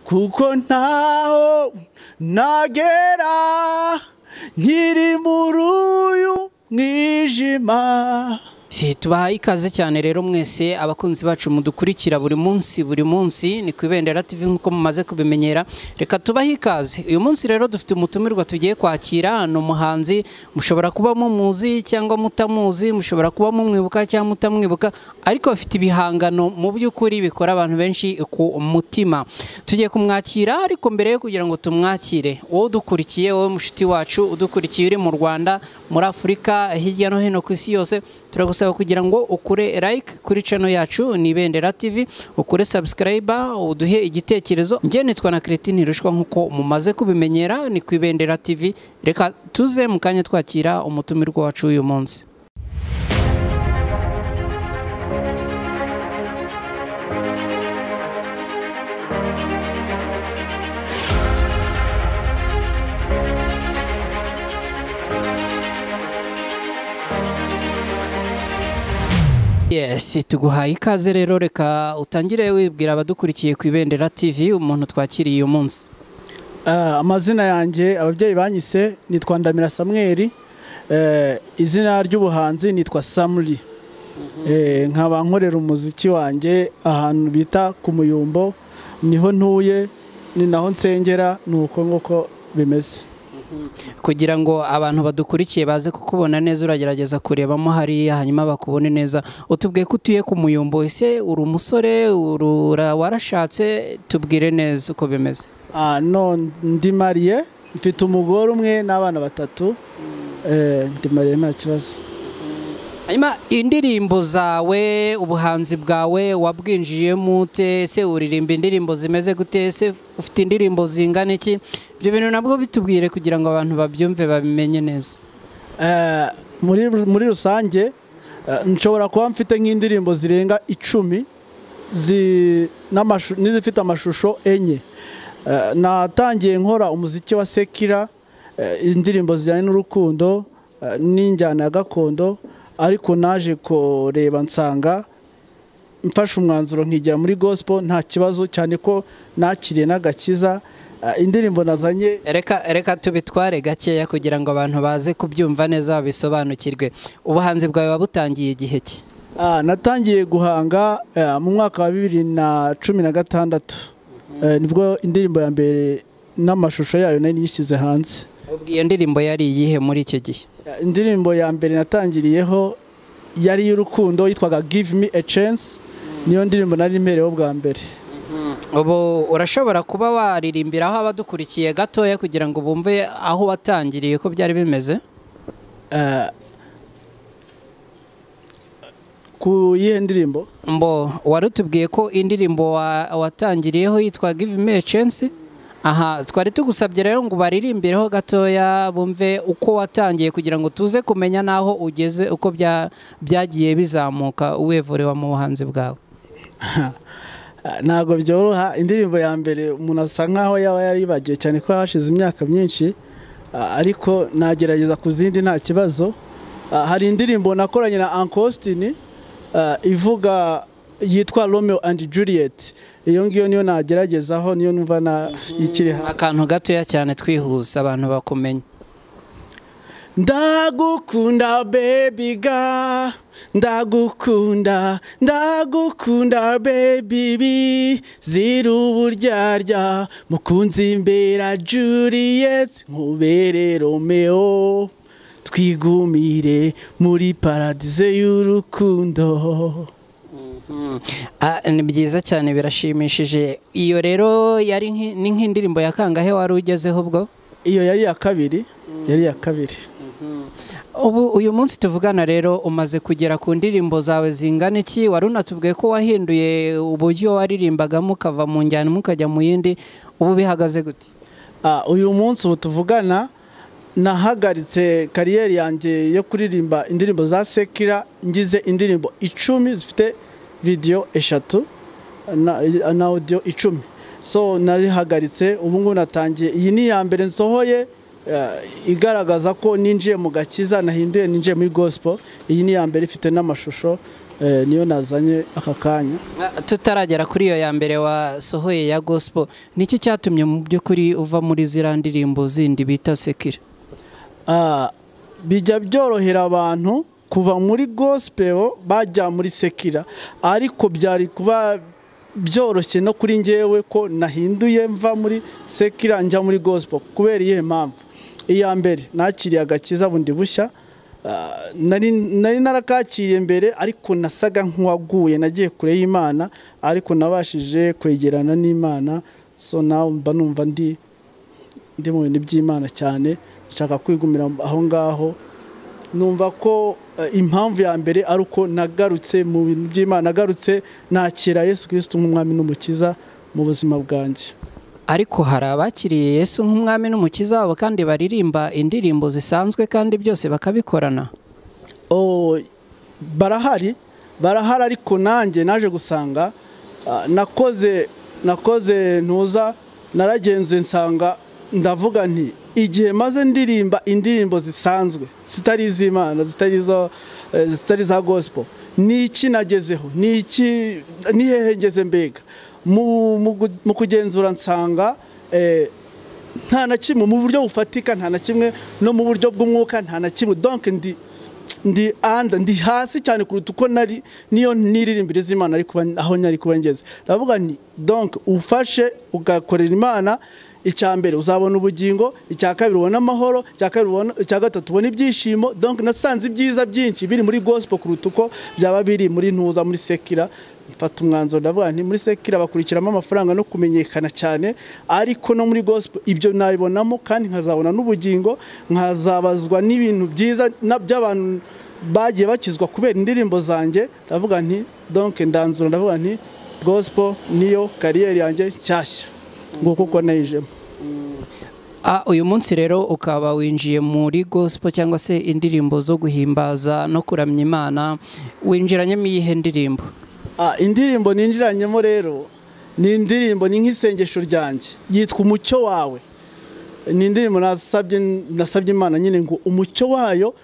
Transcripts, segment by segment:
kuko ntaho nagera nkiri muri uyu mwijima tubahaye ikaze cyane rero mwese abakunzi bacu mudukurikira buri munsi buri munsi ni ku ibendera TV nk'uko mumaze kubimenyera reka tubahe ikaze uyu munsi rero dufite umutumirwa tugiye kwakira ni umuhanzi mushobora kuba mumuzi cyangwa mutamuzi mushobora kuba mumwibuka cyangwa mutamwibuka ariko afite ibihangano mu by'ukuri bikora abantu benshi ku mutima tugiye kumwakira ariko mbere yo kugira ngo tumwakire wowe udukurikiye wowe mushuti wacu udukurikiye uri mu rwanda muri afurika hirya no hino ku isi yose turagusaba kugira ngo ukure like kuri channel yacu ni Ibendera TV ukure subscribe uduhe igitekerezo njye nitwa na Cretine Rushwa nkuko mumaze kubimenyera ni ku Ibendera TV reka tuze mu kanya twakira umutumirwa wacu uyu munsi Yes, tuguhaye ikaze rero reka utangire wibwira abadukurikiye ku Ibendera TV umuntu twakiriye uyu munsi. Ah, amazina yanjye ababyeyi banyise nitwa Ndamira Samuel eh, izina ry'ubuhanzi nitwa Samri eh, nkaba nkorera umuziki wanjye ahantu bita ku muyumbo niho ntuye ni naho nsengera nuko nk'uko bimeze kugira ngo abantu badukurikiye baze kukubona neza uragerageza kurebamo hariya hanyuma bakubone neza utubwiye ko utuye ku muyumbo ese uri umusore ura- warashatse tubwire neza uko bimeze Ah, no ndi mariye mfite umugore umwe n'abana batatu eh, ndi mariye nta kibazo hanyuma indirimbo zawe ubuhanzi bwawe wabwinjiyemo ute ese uririmba indirimbo zimeze gute ese ufite indirimbo zingana iki ibyo bintu nabwo bitubwire kugira ngo abantu babyumve babimenye neza Eh, muri muri rusange eh, nshobora kuba mfite nk'indirimbo zirenga icumi zi- n'amashu- n'izifite amashusho enye Eh, natangiye nkora umuziki wa sekira eh, indirimbo zijyanye n'urukundo eh, n'injyana ya gakondo ariko naje kureba nsanga mfashe umwanzuro nkijya muri gospel nta kibazo cyane ko nakiriye n'agakiza Eh, indirimbo nazanye reka reka tubitware gakeya kugira ngo abantu baze kubyumva neza babisobanukirwe ubuhanzi bwawe wabutangiye igihe ki Ah, natangiye guhanga eh, mu mwaka wa bibiri na cumi na gatandatu Eh, nibwo indirimbo ya mbere n'amashusho yayo nari nyishyize hanze ubwo iyo ndirimbo yari iyihe muri icyo gihe Eh, indirimbo ya mbere natangiriyeho yari iy'urukundo yitwaga give me a chance niyo ndirimbo nari mpereyeho bwa mbere ubu urashobora kuba waririmbiraho abadukurikiye gatoya kugira ngo bumve aho watangiriye ko byari bimeze Eh, ku yihe ndirimbo mbo wari utubwiye ko indirimbo wa- watangiriyeho yitwa give me a chance aha twari tugusabye rero ngo baririmbireho gatoya bumve uko watangiye kugira ngo tuze kumenya n'aho ugeze uko bya- byagiye bizamuka uwevureba mu buhanzi bwawe Ah, ntabwo byoroha indirimbo ya mbere umuntu asa nkaho yaba yaribagiwe cyane ko hashize imyaka myinshi ah, ariko nagerageza ku zindi nta kibazo Ah, hari indirimbo nakoranye na Uncle Austin ah, ivuga yitwa Romeo and Juliet iyo ngiyo niyo nageragezaho niyo numva na ikiri hanze akantu gatoya cyane twihuse abantu bakumenya ndagukunda bebiga ndagukunda ndagukunda bebibi zira uburyarya mukunzi mbera juliet nkubere romeo twigumire muri paradize y'urukundo Ah, ni byiza cyane birashimishije iyo rero yari nk'i- ni nk'indirimbo ya kangahe wari ugezeho ubwo iyo yari iya kabiri yari iya kabiri Ubu uyu munsi tuvugana rero umaze kugera ku ndirimbo zawe zingana iki wari unatubwiye ko wahinduye uburyo waririmbagamo ukava mu njyana imwe ukajya mu yindi ubu bihagaze gute Ah, uyu munsi ubu tuvugana nahagaritse kariyeri yanjye yo kuririmba indirimbo za sekira ngize indirimbo icumi zifite video eshatu na, na audio icumi so narihagaritse ubu ngubu natangiye iyi ni iya mbere nsohoye eh, igaragaza ko ninjiye mu gakiza nahinduye ninjiye muri gospel iyi ni iya mbere ifite n'amashusho eh, niyo nazanye aka kanya tutaragera kuri iyo ya mbere wasohoye ya gospel niki cyatumye mu by'ukuri uva muri ziriya ndirimbo zindi bita sekire Ah, bijya byorohera abantu kuva muri gospel bajya muri sekira ariko byari kuba byoroshye no kuri ngewe ko nahinduye mva muri sekira njya muri gospel kubera iyihe mpamvu iya mbere nakiriye agakiza bundi bushya Ah, nari nari narakakiriye mbere ariko nasaga nk'uwaguye nagiye kure y'imana ariko nabashije kwegerana n'imana so nawe mba numva ndi ndi mu bintu by'imana cyane nshaka kwigumira aho ngaho numva ko eh, impamvu ya mbere ari uko nagarutse mu bintu by'imana nagarutse nakira yesu kirisito nk'umwami n'umukiza mu buzima bwanjye ariko hari abakiriye yesu nk'umwami n'umukiza wabo kandi baririmba indirimbo zisanzwe kandi byose bakabikorana Oh, barahari barahari ariko nanjye naje gusanga ah, nakoze nakoze ntuza naragenzuye nsanga ndavuga nti igihe maze ndirimba indirimbo zisanzwe zitari iz'imana zitari izo eh, zitari za gospel ni iki nagezeho ni iki ni hehe ngeze mbega mu, mu, gu- mu kugenzura nsanga eh, nta na kimwe mu buryo bufatika nta na kimwe no mu buryo bw'umwuka nta na kimwe donc ndi ndi anda ndi hasi cyane kuruta uko nari niyo niririmbire z'imana ari kuba aho nyari kuba ngeze ndavuga nti donc ufashe ugakorera imana icya mbere uzabona ubugingo icya kabiri ubona amahoro icya kabiri ubona icya gatatu ubona ibyishimo donc nasanze ibyiza byinshi biri muri gospel kuruta uko byaba biri muri ntuza muri sekira mfata umwanzuro ndavuga nti muri sekira bakurikiramo amafaranga no kumenyekana cyane ariko no muri gospel ibyo nabibonamo kandi nkazabona n'ubugingo nkazabazwa n'ibintu byiza na- by'abantu bagiye bakizwa kubera indirimbo zanjye ndavuga nti donc ndanzura ndavuga nti gospel niyo kariyeri yanjye nshyashya nguko uko nayijemo Ah, uyu munsi rero ukaba winjiye muri gospel cyangwa se indirimbo zo guhimbaza no kuramya imana winjiranyemo iyihe ndirimbo Ah, indirimbo ninjiranyemo rero ni indirimbo ni nk'isengesho ryanjye yitwa umucyo wawe ni indirimbo nasabye nasabye imana nyine ngo umucyo wayo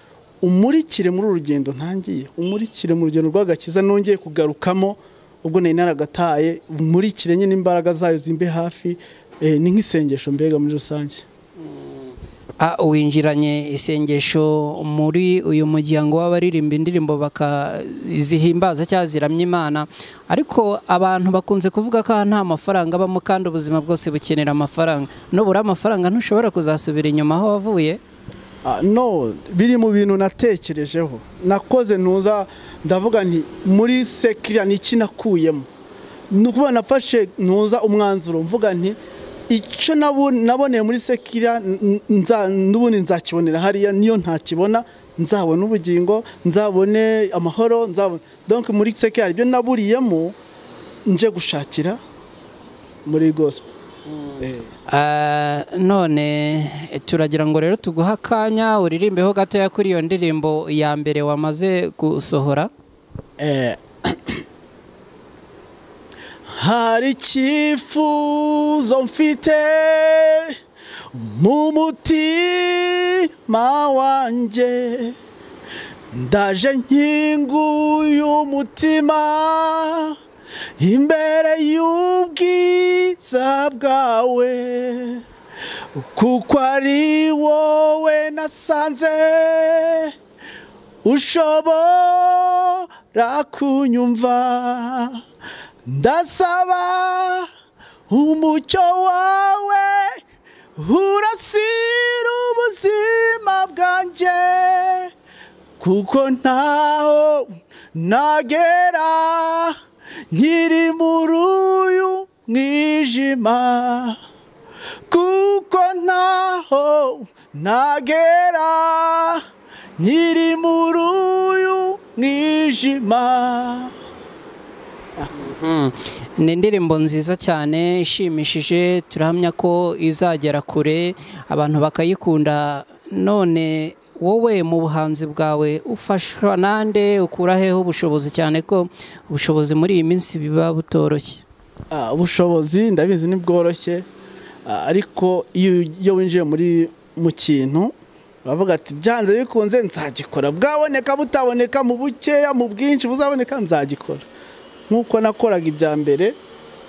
umurikire muri uru rugendo ntangiye umurikire mu rugendo rw'agakiza nongeye kugarukamo ubwo nari naragataye umurikire nyine imbaraga zayo zimbe hafi eh, ni nk'isengesho mbega muri rusange Ah, winjiranye isengesho muri uyu muryango w'abaririmba indirimbo bakazihimbaza cyangwa ziramya imana ariko abantu bakunze kuvuga ko aha nta mafaranga abamo kandi ubuzima bwose bukenera amafaranga nubura amafaranga ntushobora kuzasubira inyuma aho wavuye Ah, no biri mu bintu natekerejeho nakoze ntuza ndavuga nti muri sekira ni iki nakuyemo ni ukuvuga nafashe ntuza umwanzuro mvuga nti icyo nabu- naboneye muri sekira n- nza- n'ubundi nzakibonera hariya niyo ntakibona nzabona ubugingo nzabone amahoro nzabona donc muri sekira ibyo naburiyemo nje gushakira muri gospel Eh. Ah, none turagira ngo rero tuguhe akanya uririmbeho gatoya kuri iyo ndirimbo ya mbere wamaze gusohora Eh, hari icyifuzo mfite mu mutima wanjye ndaje nkinguye umutima imbere y'ubwiza bwawe kuko ari wowe nasanze ushobora kunyumva ndasaba umucyo wawe urasira ubuzima bwanjye kuko ntaho nagera nkiri muri uyu mwijima kuko ntaho nagera nkiri muri uyu mwijima Mm. ni indirimbo nziza cyane ishimishije turahamya ko izagera kure abantu bakayikunda none wowe mu buhanzi bwawe ufashwa nande ukura heho ubushobozi cyane ko ubushobozi muri iyi minsi biba butoroshye Ah, ubushobozi ndabizi ntibworoshye Ah, ariko iyo iyo winjiye muri mu kintu bavuga ati byanze bikunze nzagikora bwaboneka butaboneka mu bukeya mu bwinshi buzaboneka nzagikora nk'uko nakoraga ibya mbere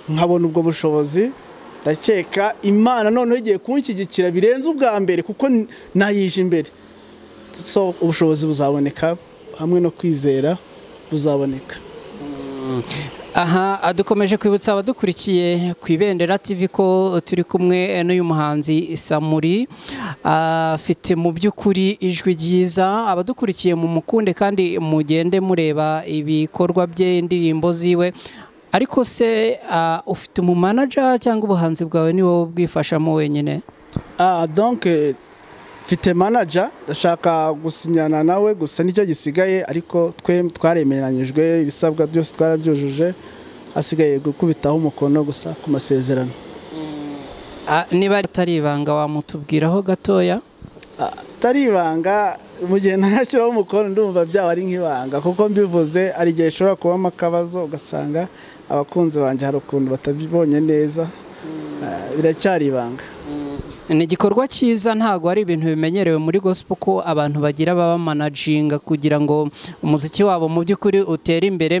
nkabona ubwo bushobozi ndakeka imana noneho igiye kunshyigikira birenze ubwa mbere kuko nayije imbere so ubushobozi buzaboneka hamwe no kwizera buzaboneka aha dukomeje kwibutsa abadukurikiye ku ibendera TV ko turi kumwe n'uyu muhanzi samuri afite mu by'ukuri ijwi ryiza abadukurikiye mu mukunde kandi mugende mureba ibikorwa bye indirimbo ziwe ariko se ufite umumanaja cyangwa ubuhanzi bwawe ni wowe ubwifashamo wenyine donke mfite manaja ndashaka gusinyana nawe gusa nicyo gisigaye ariko twe twaremeranyijwe ibisabwa byose twarabyujuje hasigaye gukubitaho umukono gusa ku masezerano niba atari ibanga wamutubwiraho gatoya atari ibanga mu gihe ntanashyiraho umukono ndumva byaba ari nk'ibanga kuko mbivuze hari igihe ishobora kubamo akabazo ugasanga abakunzi banjye hari ukuntu batabibonye neza biracyari ibanga ni igikorwa cyiza ntabwo ari ibintu bimenyerewe muri gospel ko abantu bagira babamanajinga kugira ngo umuziki wabo mu by'ukuri utere imbere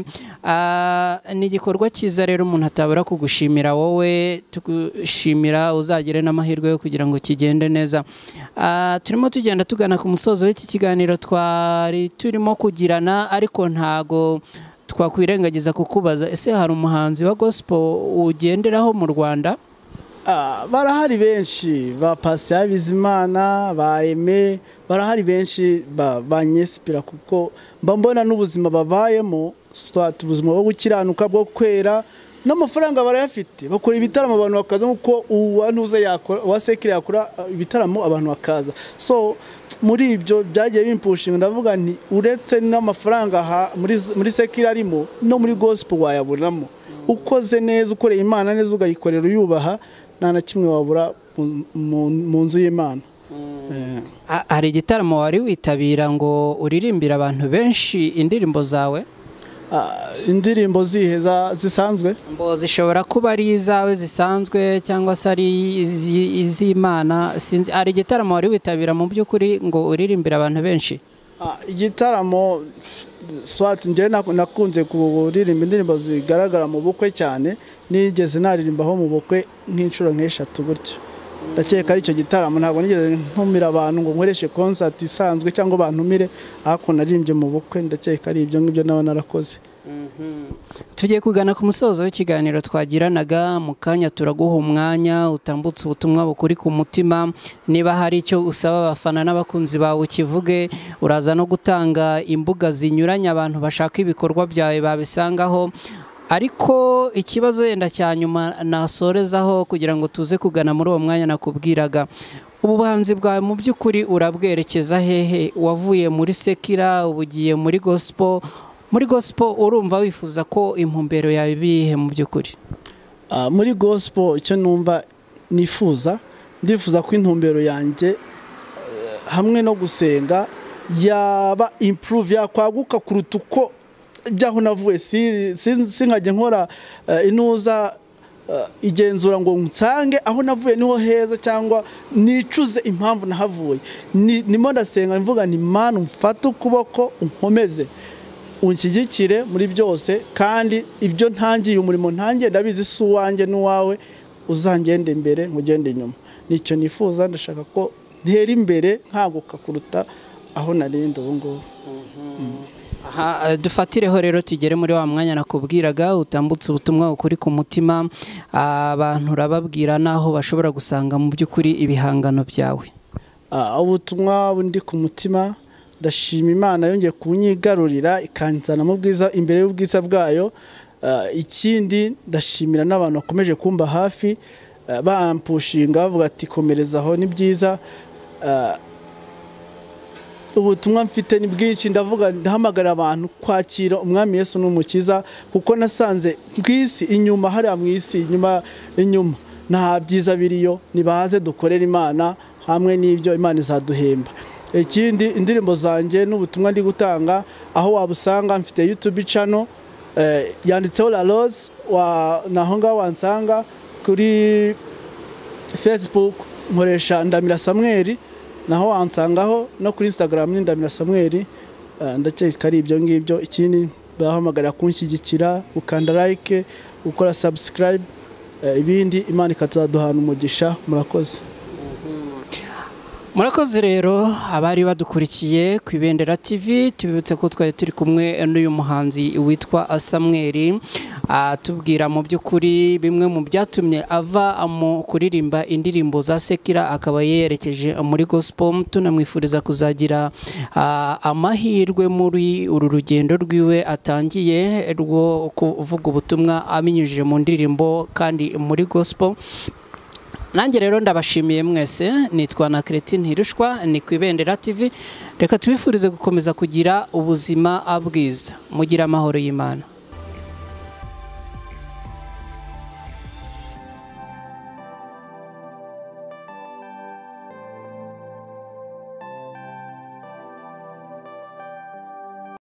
ni igikorwa cyiza rero umuntu atabura kugushimira wowe tugushimira uzagire n'amahirwe yo kugira ngo kigende neza turimo tugenda tugana ku musozo w'iki kiganiro twari turimo kugirana ariko ntago twakwirengagiza kukubaza ese hari umuhanzi wa gospel ugenderaho mu rwanda barahari benshi ba pasi Bizimana ba eme barahari benshi banyesipira kuko mba mbona n'ubuzima babayemo ubuzima bwo gukiranuka bwo kwera n'amafaranga barayafite bakora ibitaramo abantu bakaza nk'uko uwanuze yakora uwasekire yakora ibitaramo abantu bakaza so muri ibyo byagiye bimpushinga ndavuga nti uretse n'amafaranga muri sekire arimo no muri gospel wayabonamo ukoze neza ukoreye imana neza ugayikorera uyubaha nta na kimwe wabura mu nzu y'imana hari igitaramo wari witabira ngo uririmbire abantu benshi indirimbo zawe indirimbo zihe zisanzwe ngo zishobora kuba ari izawe zisanzwe cyangwa se ari iz'imana sinzi hari igitaramo wari witabira mu by'ukuri ngo uririmbire abantu benshi igitaramo swati njyewe nakunze kuririmba indirimbo zigaragara mu bukwe cyane nigeze naririmbaho mu bukwe nk'inshuro nk'eshatu gutyo ndakeka ari icyo gitaramo ntabwo nigeze ntumira abantu ngo nkoreshe konsati isanzwe cyangwa bantumire ariko naririmbye mu bukwe ndakeka ari ibyo ngibyo naba narakoze tugiye kugana ku musozo w'ikiganiro twagiranaga mu kanya turaguha umwanya utambutse ubutumwa bukuri ku mutima niba hari icyo usaba abafana n'abakunzi bawe ukivuge uraza no gutanga imbuga zinyuranye abantu bashaka ibikorwa byawe babisangaho ariko ikibazo yenda cya nyuma nasorezaho kugira ngo tuze kugana muri uwo mwanya nakubwiraga ubuhanzi bwawe mu by'ukuri urabwerekeza hehe wavuye muri sekira ubugiye muri gospel muri gospel urumva wifuza ko impumbero yawe ibihe mu by'ukuri muri gospel icyo numva nifuza ndifuza ko intumbero yanjye hamwe no gusenga yaba improve yakwaguka kuruta uko ibyaho navuye sinkajya nkora inuza igenzura ngo nsange aho navuye niho heza cyangwa nicuze impamvu nahavuye nimo ndasenga mvuga ni mani umfate ukuboko unkomeze unshyigikire muri byose kandi ibyo ntangiye umurimo ntangiye ndabizi si uwanjye n'uwawe uzangende imbere nkugende inyuma nicyo nifuza ndashaka ko ntera imbere nkaguka kuruta aho narinda ubu ngubu dufatireho rero tugere muri wa mwanya nakubwiraga utambutse ubutumwa ukuri ku mutima abantu urababwira n'aho bashobora gusanga mu by'ukuri ibihangano byawe ubutumwa bundi ku mutima ndashima imana yongeye kunyigarurira ikanzanamo ubwiza imbere y'ubwiza bwayo ikindi ndashimira n'abantu bakomeje kumba hafi bampushinga bavuga ati komereza aho ni byiza ubutumwa mfite ni bwinshi ndavuga ndahamagara abantu kwakira umwami Yesu n'umukiza kuko nasanze ku isi inyuma hariya mu isi inyuma inyuma nta byiza biriyo nibaze dukorera imana hamwe n'ibyo imana izaduhemba ikindi indirimbo zanjye n'ubutumwa ndi gutanga aho wabusanga mfite yutubi cano yanditseho la rose naho ngaho wansanga kuri fesibuku nkoresha ndamira samweri naho wansangaho no kuri instagram ni ndamira samuel ndakeka ari ibyo ngibyo ikindi bahamagara kunshyigikira ukanda like ukora subscribe ibindi imana ikazaduhana umugisha murakoze murakoze rero abari badukurikiye ku ibendera tv tubibutse ko twari turi kumwe n'uyu muhanzi witwa asamweri atubwira mu by'ukuri bimwe mu byatumye ava mu kuririmba indirimbo za sekira akaba yerekeje muri gospel tunamwifuriza kuzagira amahirwe muri uru rugendo rwiwe atangiye rwo kuvuga ubutumwa abinyujije mu ndirimbo kandi muri gospel nanjye rero ndabashimiye mwese nitwa na Cretin Hirushwa ni ku ibendera TV reka tubifurize gukomeza kugira ubuzima bwiza mugira amahoro y'Imana